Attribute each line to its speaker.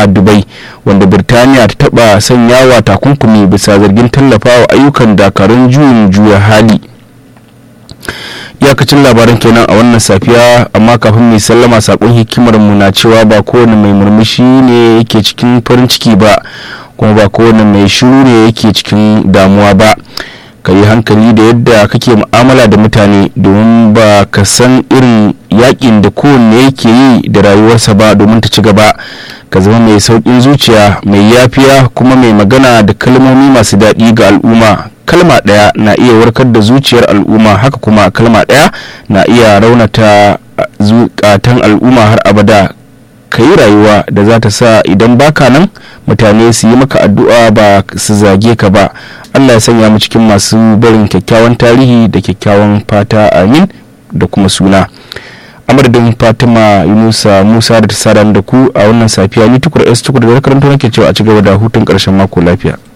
Speaker 1: a dubai wanda birtaniya ta taba sanyawa takunkumi bisa zargin tallafawa ayyukan dakarun juyin juya hali iyakacin labaran kenan a wannan safiya amma kafin mai sallama sakon hikimar mu na cewa ba kowane mai murmushi ne yake cikin farin ciki ba kuma ba kowane mai shiru ne yake cikin damuwa ba ka yi hankali da yadda kake mu'amala da mutane domin ba ka san irin yakin da kowanne yake yi da rayuwarsa ba domin ta ci gaba ka zama mai sauƙin zuciya mai yafiya kuma mai magana da kalmomi masu daɗi ga al'umma kalma ɗaya na iya warkar da zuciyar al'umma haka kuma kalma ɗaya na iya raunata zukatan al'umma har abada ka yi rayuwa da za ta sa idan baka nan mutane su yi maka addu'a ba su zage ka ba allah ya sanya mu cikin masu barin kyakkyawan tarihi da kyakkyawan fata amin da kuma suna a madadin fatima yunusa musa da ta sada da ku a wannan safiya ni tukur s tukur da karanta nake cewa a ci gaba da hutun karshen mako lafiya